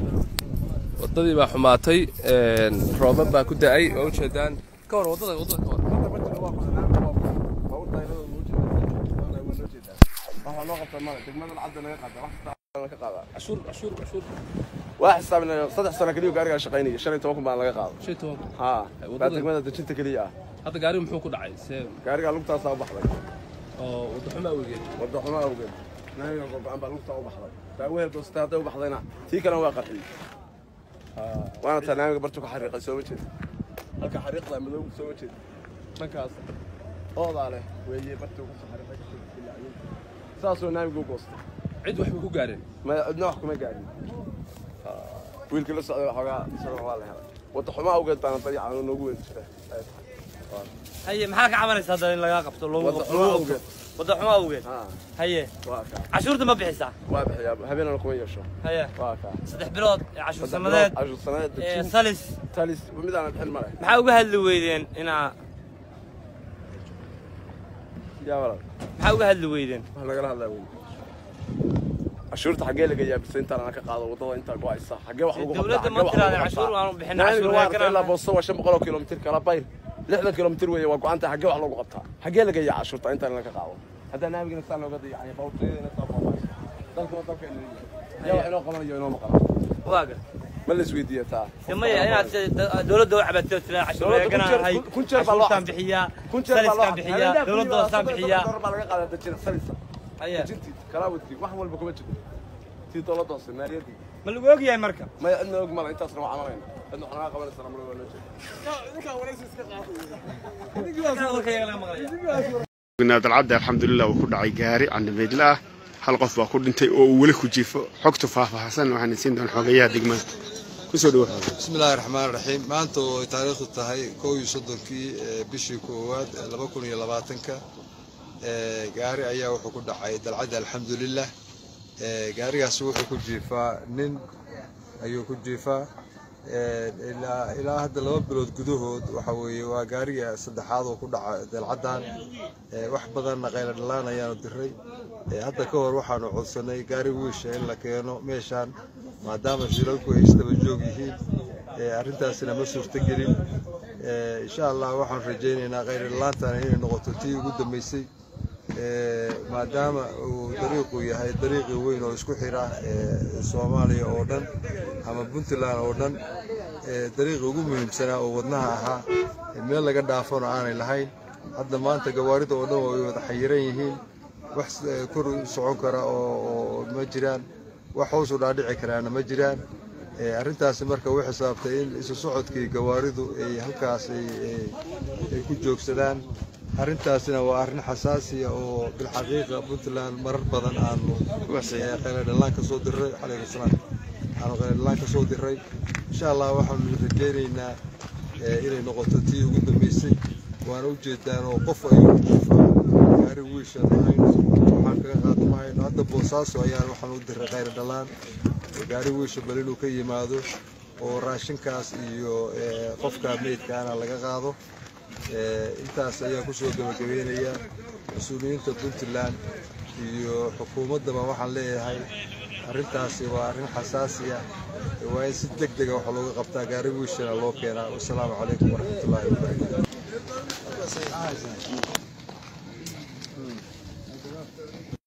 waddadii baa xumaatay roobab baa ku da'ay waa ujeedaan ka hor waddada waddada ka hor cashuur cashuur cashuur waa xisaabinaya saddex sano keliya gaarigaa shaqaynaya shan iyo toban kun baan laga qaado shan iyo toban kun haa waddada- baa degmada dejinta keliya ah hadda gaarigu muxuu ku dhacay see gaarigaa lugtaasaa u baxday oo wadda xumo awgeed wadda xumo awgeed naamiga gogo-aan baa lugtaa u baxday daawahel doostay hadday u baxdayna tii kalena waa qarxiyey waana taa naamiga bartu ka xariiqay soo ma jeed halka xariiqda madow soo ma jeed dhankaas oodaa leh weeye bartuu kasoo xariiqay kasoo dilaaciyey saasoo naamiga u goostay cid waxba ku gaareen ma cidna wax kuma gaadhin wiilkii la socday waxoogaa isagana waa la helay wadda xumo awgeed baana dayaca noogu weyn jira haye maxaa ka cabanaysa hadda in lagaa qabto loogu wadda qabto xumo loogu awgeed qabto wadda xumo awgeed haa haye waa kaa cashuurta ma bixisaa waa bixiyaa habeenana kuma yeesho haye waa kaa saddex bilood ee cashuur sanadeed cashur sanadeed ee dejin salis talis midaana bixin male maxaa uga hadli weydeen inaa yaa walal maxaa uga hadli weydeen wax nagala hadlaa wey cashuurta xaggee laga yaabisa intaan ana ka qaado waddada intaa go-aysa xaggee wax lagu dowladda ma tiraadeen cashuur aanu bixin naaniga cashuur waa waa artay ilaa boosto waa shan boqol oo kilomitir kala bayr lixdan kilomitir weeye waa go-anta xaggee wax lagu qabtaa xaggee laga yaa cashuurta intaan ana ka qaado haddaa naamigana saa looga dayacay bawtiyadana saa boobaysa dalkuna dalka yaa wax inoo qabanayo inoo maqan waaga ma la isweydiiya taa maya inaad se- da- dowladda u cabatay oo tiraa cashuur Dowladda kun eegana jeer- ahay kun jeer baa loo cashuurtaan xasay. bixiyaa kun jeer baa loo saliskaan bixiyaa dowladda hoosaan bixiyaa baa laga qaadaa dajina salisa haye dejintii kalaawadkii wax walba kuma jiro tii dowladda hoose maaliyadii ma lagu ogyahay marka maya cidna og mala intaasna waa camanayna cidna wax naga qabanaysa mala waa loo jeeda dalcadda alxamdulilah uu ku dhacay gaari candamaydla ah hal qof baa ku dhintay oo uu weli ku jiifo xogta faahfaahsan waxaan siin doon xogayaha degmada kusoo dhawo bismi illaahi raxmaan raxiim maanta oo ay taariikhdu tahay kow iyo soddonkii ee bishii koowaad ee laba kun iyo labaatanka ee gaari ayaa wuxuu ku dhacay dalcadda alxamdulilah ee gaarigaasi wuxuu ku jiifaa nin ayuu ku jiifaa ee ilaa ilaa hadda laba bilood gudahood waxa weeye waa gaariga saddexaad oo ku dhaca dalcaddan ee wax badanna qayla dhalaan ayaanu diray ee hadda ka hor waxaanu codsanay gaari wiisha in la keeno meeshaan maadaama shilalku ay isdaba joog yihiin ee arrintaasina ma suurtogelin ee insha allah waxaan rajaynaynaa qayla dhalaantana inay noqoto tii ugu dambeysay ee maadaama uu dariiqu yahay dariiqii weyn oo isku xira ee soomaaliya oo dhan ama puntland oo dhan ee dariiqii ugu muhiimsanaa oo wadnaha ahaa ee meel laga dhaafona aanay lahayn hadda maanta gawaarida oo dhan way wada xayiran yihiin wax eh, kor u socon kara oo oo ma jiraan wax hoos u dhaadhici karaana ma jiraan ee arrintaasi marka u xisaabtay in isu socodkii gawaaridu ay halkaas ay ay- ay ku joogsadaan arrintaasina waa arrin xasaasiya oo bilxaqiiqa puntland marar badan aanu eh, qayladhalaan ka soo diray calaykum salaam aanu qayladhalaan ka soo diray insha allah waxaanu rajaynaynaa eh, inay noqoto tii ugu dambeysay waana u jeedaan oo qof ayuu ku jiifaa gaari wiisha mahayno waxaan kaga qaado mahayno hadda boosaaso ayaan waxaan u diray qayladhalaan gaari wiisha bal inuu ka yimaado oo raashinkaas iyo eh, qofka meydkaana laga qaado Eh, intaas ayaa kusoo gabagabeynaya mas-uuliyiinta puntland iyo xukuumaddaba waxaan leeyahay arrintaasi waa arrin xasaasi ah waa in si deg dega wax looga qabtaa gaari wiishana loo keenaa wasalaamu calaykum waraxmatullaahi wabarakaatu